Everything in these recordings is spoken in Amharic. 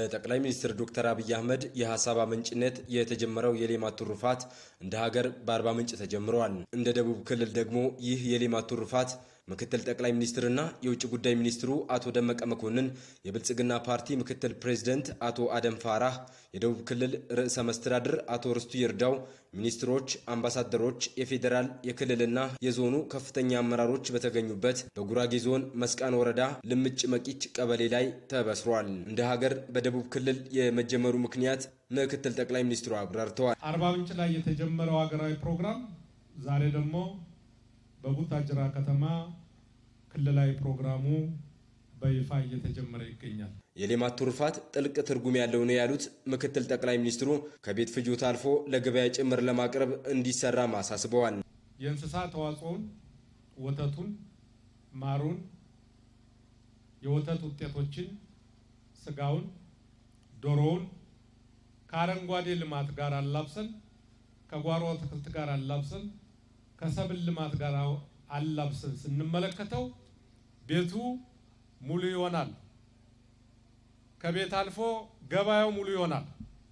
በጠቅላይ ሚኒስትር ዶክተር አብይ አህመድ የሀሳብ አመንጭነት የተጀመረው የሌማት ትሩፋት እንደ ሀገር በአርባ ምንጭ ተጀምረዋል። እንደ ደቡብ ክልል ደግሞ ይህ የሌማት ትሩፋት ምክትል ጠቅላይ ሚኒስትርና የውጭ ጉዳይ ሚኒስትሩ አቶ ደመቀ መኮንን፣ የብልጽግና ፓርቲ ምክትል ፕሬዚደንት አቶ አደም ፋራህ፣ የደቡብ ክልል ርዕሰ መስተዳድር አቶ ርስቱ ይርዳው፣ ሚኒስትሮች፣ አምባሳደሮች፣ የፌዴራል የክልልና የዞኑ ከፍተኛ አመራሮች በተገኙበት በጉራጌ ዞን መስቃን ወረዳ ልምጭ መቂች ቀበሌ ላይ ተበስሯል። እንደ ሀገር በደቡብ ክልል የመጀመሩ ምክንያት ምክትል ጠቅላይ ሚኒስትሩ አብራርተዋል። አርባ ምንጭ ላይ የተጀመረው ሀገራዊ ፕሮግራም ዛሬ ደግሞ በቡታጅራ ከተማ ክልላዊ ፕሮግራሙ በይፋ እየተጀመረ ይገኛል። የሌማት ትሩፋት ጥልቅ ትርጉም ያለው ነው ያሉት ምክትል ጠቅላይ ሚኒስትሩ ከቤት ፍጆታ አልፎ ለገበያ ጭምር ለማቅረብ እንዲሰራም አሳስበዋል። የእንስሳ ተዋጽኦን፣ ወተቱን፣ ማሩን፣ የወተት ውጤቶችን፣ ስጋውን፣ ዶሮውን ከአረንጓዴ ልማት ጋር አላብሰን ከጓሮ አትክልት ጋር አላብሰን ከሰብል ልማት ጋር አላብሰን ስንመለከተው ቤቱ ሙሉ ይሆናል። ከቤት አልፎ ገበያው ሙሉ ይሆናል።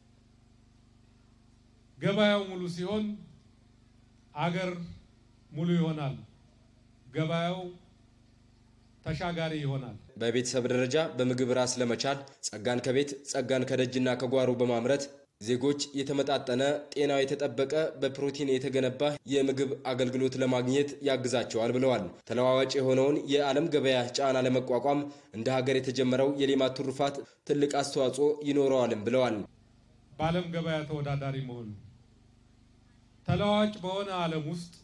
ገበያው ሙሉ ሲሆን አገር ሙሉ ይሆናል። ገበያው ተሻጋሪ ይሆናል። በቤተሰብ ደረጃ በምግብ ራስ ለመቻል ጸጋን ከቤት ጸጋን ከደጅና ከጓሮ በማምረት ዜጎች የተመጣጠነ ጤናው የተጠበቀ በፕሮቲን የተገነባ የምግብ አገልግሎት ለማግኘት ያግዛቸዋል ብለዋል። ተለዋዋጭ የሆነውን የዓለም ገበያ ጫና ለመቋቋም እንደ ሀገር የተጀመረው የሌማት ትሩፋት ትልቅ አስተዋጽኦ ይኖረዋልም ብለዋል። በዓለም ገበያ ተወዳዳሪ መሆኑ ተለዋዋጭ በሆነ ዓለም ውስጥ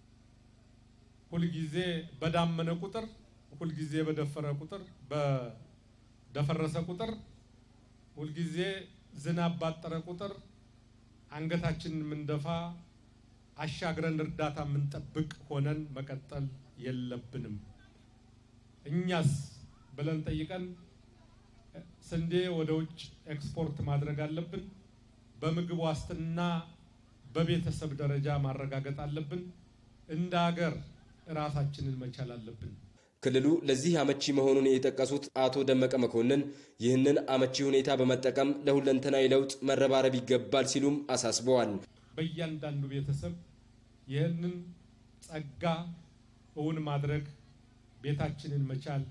ሁልጊዜ በዳመነ ቁጥር ሁልጊዜ በደፈረ ቁጥር በደፈረሰ ቁጥር ሁልጊዜ ዝናብ ባጠረ ቁጥር አንገታችንን የምንደፋ አሻግረን እርዳታ የምንጠብቅ ሆነን መቀጠል የለብንም። እኛስ ብለን ጠይቀን ስንዴ ወደ ውጭ ኤክስፖርት ማድረግ አለብን። በምግብ ዋስትና በቤተሰብ ደረጃ ማረጋገጥ አለብን። እንደ ሀገር ራሳችንን መቻል አለብን። ክልሉ ለዚህ አመቺ መሆኑን የጠቀሱት አቶ ደመቀ መኮንን ይህንን አመቺ ሁኔታ በመጠቀም ለሁለንተናዊ ለውጥ መረባረብ ይገባል ሲሉም አሳስበዋል። በእያንዳንዱ ቤተሰብ ይህንን ጸጋ እውን ማድረግ ቤታችንን መቻል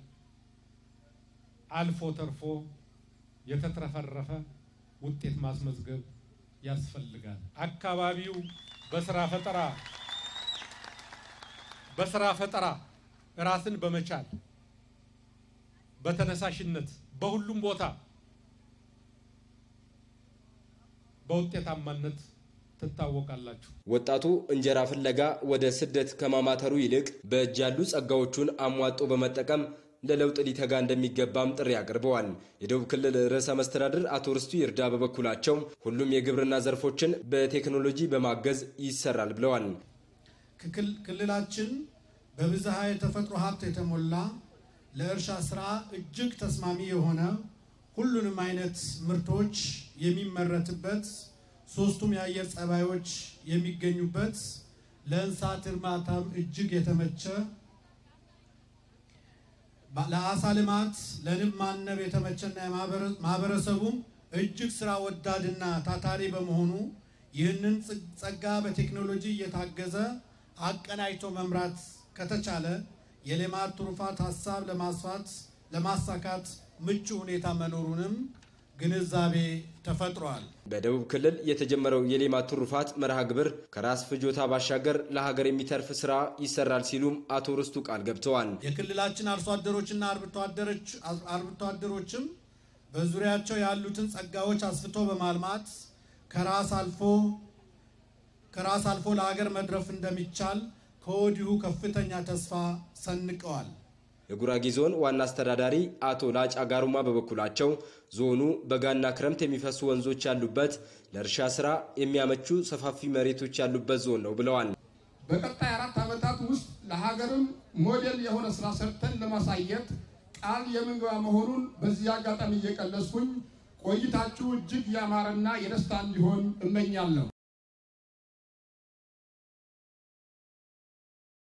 አልፎ ተርፎ የተትረፈረፈ ውጤት ማስመዝገብ ያስፈልጋል። አካባቢው በስራ ፈጠራ በስራ ፈጠራ ራስን በመቻል በተነሳሽነት በሁሉም ቦታ በውጤታማነት ትታወቃላችሁ። ወጣቱ እንጀራ ፍለጋ ወደ ስደት ከማማተሩ ይልቅ በእጅ ያሉ ጸጋዎቹን አሟጦ በመጠቀም ለለውጥ ሊተጋ እንደሚገባም ጥሪ አቅርበዋል። የደቡብ ክልል ርዕሰ መስተዳድር አቶ ርስቱ ይርዳ በበኩላቸው ሁሉም የግብርና ዘርፎችን በቴክኖሎጂ በማገዝ ይሰራል ብለዋል። ክልላችን በብዝሃ የተፈጥሮ ሀብት የተሞላ ለእርሻ ስራ እጅግ ተስማሚ የሆነ ሁሉንም አይነት ምርቶች የሚመረትበት ሶስቱም የአየር ጸባዮች የሚገኙበት ለእንስሳት እርባታም እጅግ የተመቸ ለአሳ ልማት ለንብ ማነብ የተመቸና ማህበረሰቡም እጅግ ስራ ወዳድና ታታሪ በመሆኑ ይህንን ጸጋ በቴክኖሎጂ እየታገዘ አቀናጅቶ መምራት ከተቻለ የሌማት ትሩፋት ሀሳብ ለማስፋት ለማሳካት ምቹ ሁኔታ መኖሩንም ግንዛቤ ተፈጥሯል። በደቡብ ክልል የተጀመረው የሌማት ትሩፋት መርሃ ግብር ከራስ ፍጆታ ባሻገር ለሀገር የሚተርፍ ስራ ይሰራል ሲሉም አቶ ርስቱ ቃል ገብተዋል። የክልላችን አርሶ አደሮችና አርብቶ አደሮችም በዙሪያቸው ያሉትን ጸጋዎች አስፍቶ በማልማት ከራስ አልፎ ከራስ አልፎ ለሀገር መድረፍ እንደሚቻል ከወዲሁ ከፍተኛ ተስፋ ሰንቀዋል። የጉራጌ ዞን ዋና አስተዳዳሪ አቶ ላጫ ጋሩማ በበኩላቸው ዞኑ በጋና ክረምት የሚፈሱ ወንዞች ያሉበት ለእርሻ ስራ የሚያመቹ ሰፋፊ መሬቶች ያሉበት ዞን ነው ብለዋል። በቀጣይ አራት ዓመታት ውስጥ ለሀገርም ሞዴል የሆነ ስራ ሰርተን ለማሳየት ቃል የምንገባ መሆኑን በዚህ አጋጣሚ እየቀለስኩኝ ቆይታችሁ እጅግ ያማረና የደስታ እንዲሆን እመኛለሁ።